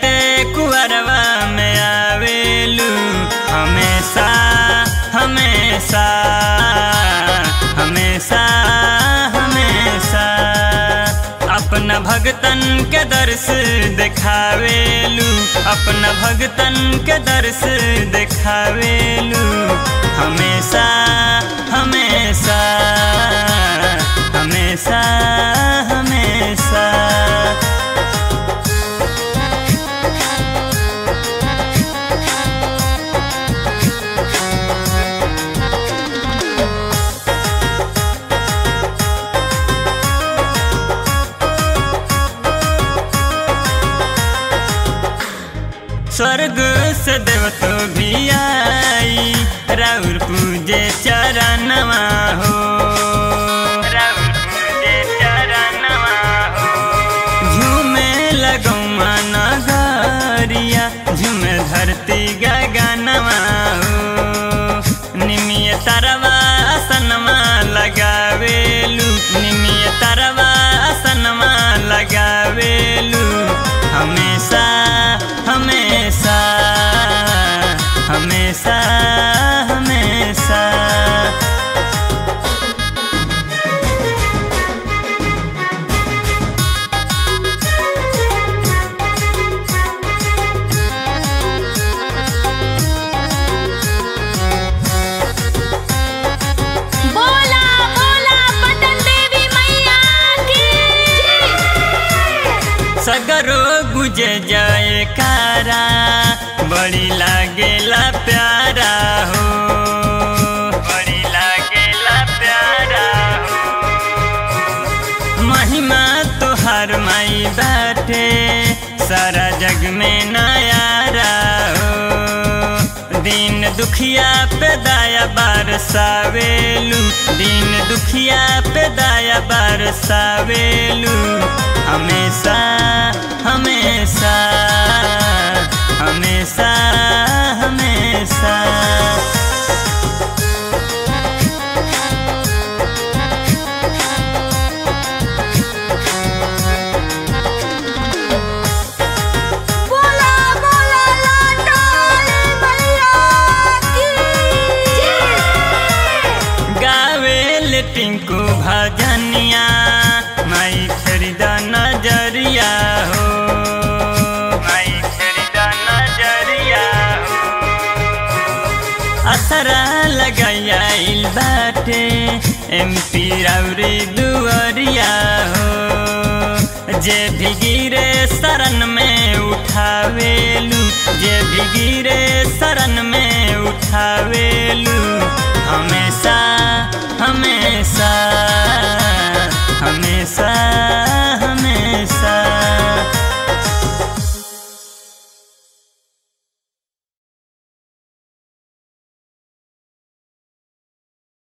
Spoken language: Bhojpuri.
चढ़ते कुअरवा में आवेलू हमेशा हमेशा हमेशा हमेशा अपना भगतन के दर्श देखावेलू अपना भगतन के दर्श देखावेलू हमेशा हमेशा हमेशा हमेशा स्वर्ग से देवतो भी आई राउर पूजे चरणवा हो राउर पूजे चरणवा हो झूमे लगौ नगरिया झूमे धरती गगनवा हो निमिय तरवा सनमा लगावेलू निमिय तरवा सनमा लगावेलू हमेशा हमेशा हमेशा हमेशा बोला बोला पटन देवी मैया की सगरो गुजे जाए कारा बड़ी लागेला प्यारा हो बड़ी लागेला प्यारा हो महिमा तोहर माई बाटे सारा जग में नयारा हो दिन दुखिया पे दाया बरसावेलू दिन दुखिया पे दाया बरसावेलू हमेशा हमेशा हमेशा हमेशा बोला बोला लाटाले मैया की गावेल टिंकू भजनिया माई खरीदा नजरिया हो माई खरीदा नजरिया हो असरा लगाया इल बाटे एमपी राउरी दुआरिया हो जे भी गिरे शरण में उठावेलू जे भी गिरे शरण में उठावेलू हमेशा हमेशा